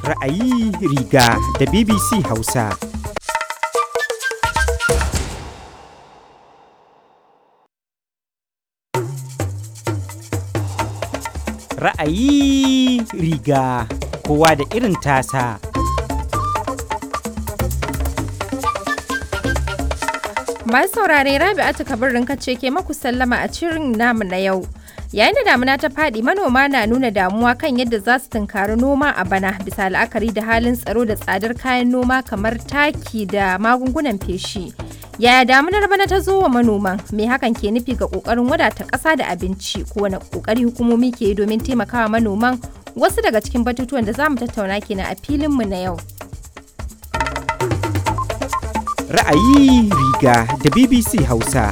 Ra'ayi riga da BBC Hausa. Ra'ayi riga kowa da irin tasa. Masu saurare Rabi'atu Kabirin ce ke maku sallama a cirin namu na yau. Yayin da damuna ta faɗi manoma na nuna damuwa kan yadda za su tunkari noma a bana bisa la'akari da halin tsaro da tsadar kayan noma kamar taki da magungunan feshi. Yaya damunar bana ta zo wa manoman? Me hakan ke nufi ga ƙoƙarin wadata ƙasa da abinci? Ko wani ƙoƙari hukumomi ke yi domin taimakawa manoman? Wasu daga cikin batutuwan da za mu tattauna kenan a filinmu na yau. Ra'ayi riga da BBC Hausa.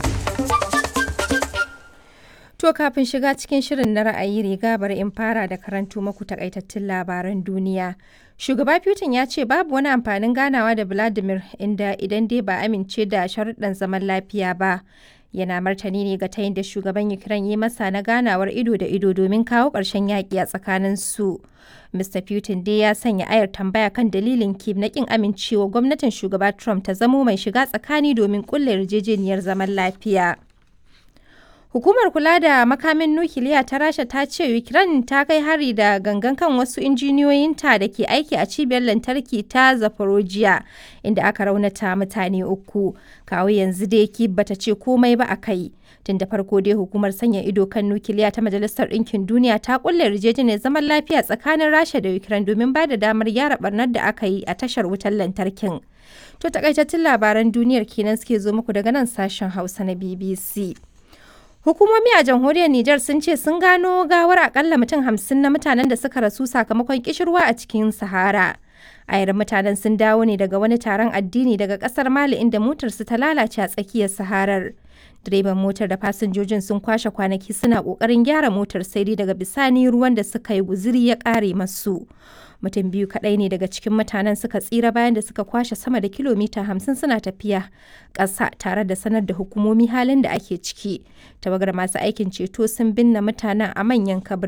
To kafin shiga cikin shirin na ra'ayi riga bari in fara da karanto maku takaitattun labaran duniya. Shugaba Putin ya ce babu wani amfanin ganawa da Vladimir inda idan dai ba amince da sharuɗan zaman lafiya ba. Yana martani ne ga tayin da shugaban Ukraine yi masa na ganawar ido da ido domin kawo ƙarshen yaƙi a tsakanin su. Mr. Putin dai ya sanya ayar tambaya kan dalilin Kiev na ƙin amincewa gwamnatin shugaba Trump ta zamo mai shiga tsakani domin ƙulla yarjejeniyar zaman lafiya. Hukumar kula da makamin nukiliya ta Rasha ta ce Ukraine ta kai hari da gangan kan wasu injiniyoyinta da ke aiki a cibiyar lantarki ta Zaporozhye inda aka raunata mutane uku. Kawo yanzu dai Kyiv bata ce komai ba a kai. Tun da farko dai hukumar sanya ido kan nukiliya ta Majalisar Ɗinkin Duniya ta kulle yarjejeniyar zaman lafiya tsakanin Rasha da Ukraine domin ba da damar gyara barnar da aka yi a tashar wutar lantarkin. To takaitattun labaran duniyar kenan suke zo muku daga nan sashen Hausa na BBC. Hukumomi a jamhuriyar Nijar sun ce sun gano gawar akalla mutum hamsin na mutanen da suka rasu sakamakon kishirwa a cikin Sahara. Ayar mutanen sun dawo ne daga wani taron addini daga kasar Mali inda motarsu ta lalace a tsakiyar Saharar. Direban motar da fasinjojin sun kwashe kwanaki suna kokarin gyara motar sai dai daga bisani ruwan da suka yi guziri ya kare masu. Mutum biyu kaɗai ne daga cikin mutanen suka tsira bayan da suka kwashe sama da kilomita hamsin suna tafiya ƙasa tare da sanar da hukumomi halin da ake ciki. Tawagar masu aikin ceto sun binne mutanen a manyan kabir